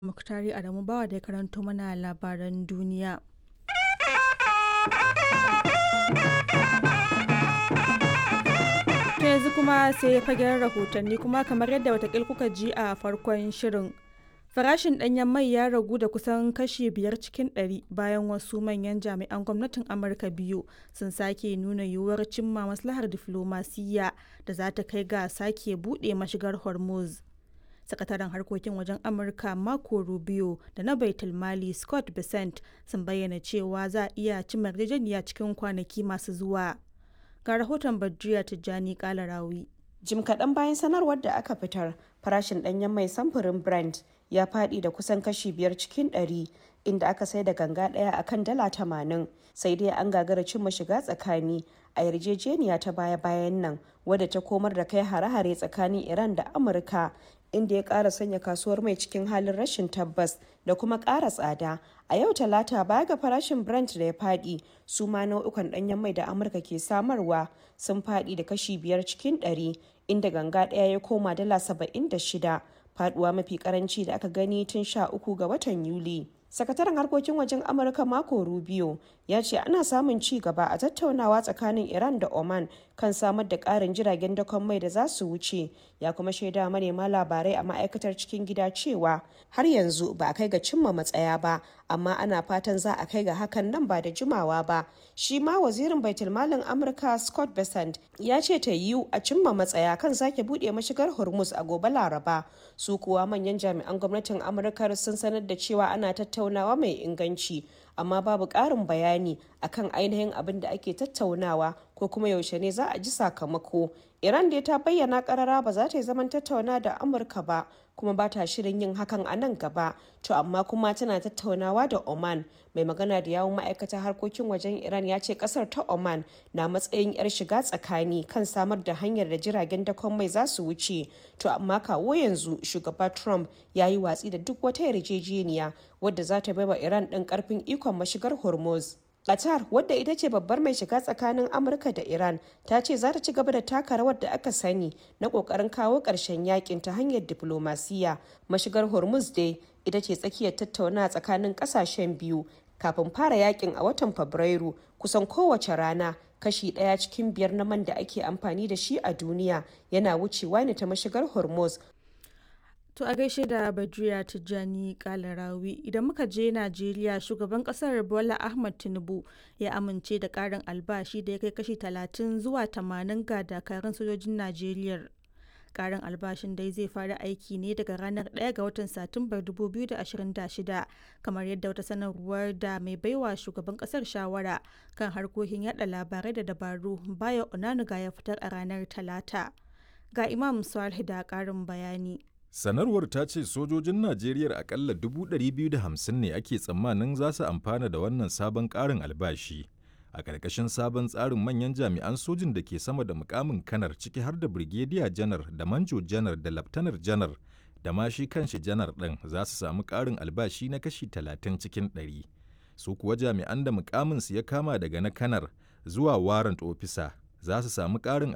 Muktari Adamu Bawa da ya karanto mana labaran duniya. To yanzu kuma sai fagen rahotanni kuma kamar yadda watakil kuka ji a farkon shirin. Farashin ɗanyen mai ya ragu da kusan kashi biyar cikin ɗari bayan wasu manyan jami'an gwamnatin Amurka biyu sun sake nuna yiwuwar cimma maslahar diflomasiyya da za ta kai ga sake buɗe mashigar Hormuz. sakataren harkokin wajen amurka marco rubio da na baitul mali scott bessent sun bayyana cewa za a iya cimma yarjejeniya cikin kwanaki masu zuwa ga rahoton badriya tijjani kalarawi jim kaɗan bayan sanarwar da aka fitar farashin ɗanyen mai samfurin brent ya faɗi da kusan kashi biyar cikin ɗari inda aka sai da ganga ɗaya akan dala tamanin sai dai an gagara cimma shiga tsakani a yarjejeniya ta baya-bayan nan wadda ta komar da kai hare-hare tsakanin iran da amurka inda ya ƙara sanya kasuwar mai cikin halin rashin tabbas da kuma ƙara tsada a yau talata baya ga farashin brent da ya faɗi su ma nau'ukan ɗanyen mai da amurka ke samarwa sun faɗi da kashi biyar cikin ɗari inda ganga ɗaya ya koma dala saba'in da shida faɗuwa mafi karanci da aka gani tun sha uku ga watan yuli sakataren harkokin wajen amurka mako rubio ya ce ana samun ci gaba a tattaunawa tsakanin iran da oman kan samar da karin jiragen dakon mai da za su wuce ya kuma shaida manema labarai a ma'aikatar cikin gida cewa har yanzu ba a kai ga cimma matsaya ba amma ana fatan za a kai ga hakan nan ba da jimawa ba shi ma wazirin baitulmalin amurka scott besant ya ce ta yiwu a cimma matsaya kan sake buɗe mashigar hormuz a gobe laraba su kuwa manyan jami'an gwamnatin amurka sun sanar da cewa ana tattaunawa mai inganci amma babu ƙarin bayani akan ainihin abin da ake tattaunawa ko kuma yaushe ne za a ji sakamako iran dai ta bayyana karara ba za ta yi zaman tattauna da amurka ba kuma ba ta shirin yin hakan a nan gaba to amma kuma tana tattaunawa da oman mai magana da yawun ma'aikatar harkokin wajen iran ya ce kasar ta oman na matsayin yar shiga tsakani kan samar da hanyar da jiragen dakon mai za su wuce to amma kawo yanzu shugaba trump ya yi watsi da duk wata yarjejeniya wadda za ta baiwa iran ɗin karfin ikon mashigar hormuz Qatar wadda ita ce babbar mai shiga tsakanin Amurka da Iran ta ce za ta ci gaba da taka rawar da aka sani na kokarin kawo ƙarshen yakin ta hanyar diplomasiya. Mashigar Hormuz dai ita ce tsakiyar tattauna tsakanin ƙasashen biyu kafin fara yakin a watan Fabrairu kusan kowace rana kashi ɗaya cikin biyar na man da ake amfani da shi a duniya yana wucewa ne ta mashigar Hormuz To a gaishe da Badriya Tijjani Kalarawi idan muka je Najeriya shugaban kasar Bola Ahmad Tinubu ya amince da karin albashi da ya kai kashi 30 zuwa 80 ga dakarun sojojin Najeriya. Karin albashin dai zai fara aiki ne daga ranar 1 ga watan Satumbar 2026 kamar yadda wata sanarwar da mai baiwa shugaban kasar shawara kan harkokin yada labarai da dabaru Bayo Onanuga ya fitar a ranar Talata. Ga Imam Salih da karin bayani. Sanarwar ta ce sojojin Najeriya akalla 250 ne ake tsammanin za su amfana da wannan sabon ƙarin albashi. A ƙarƙashin sabon tsarin manyan jami'an sojin da ke sama da mukamin kanar ciki har da Brigadier janar da Manjo janar da Laftanar janar da ma shi kanshi janar ɗin za su samu ƙarin albashi na kashi 30 cikin 100. Su kuwa jami'an da mukaminsu ya kama daga na kanar zuwa warrant officer za su samu ƙarin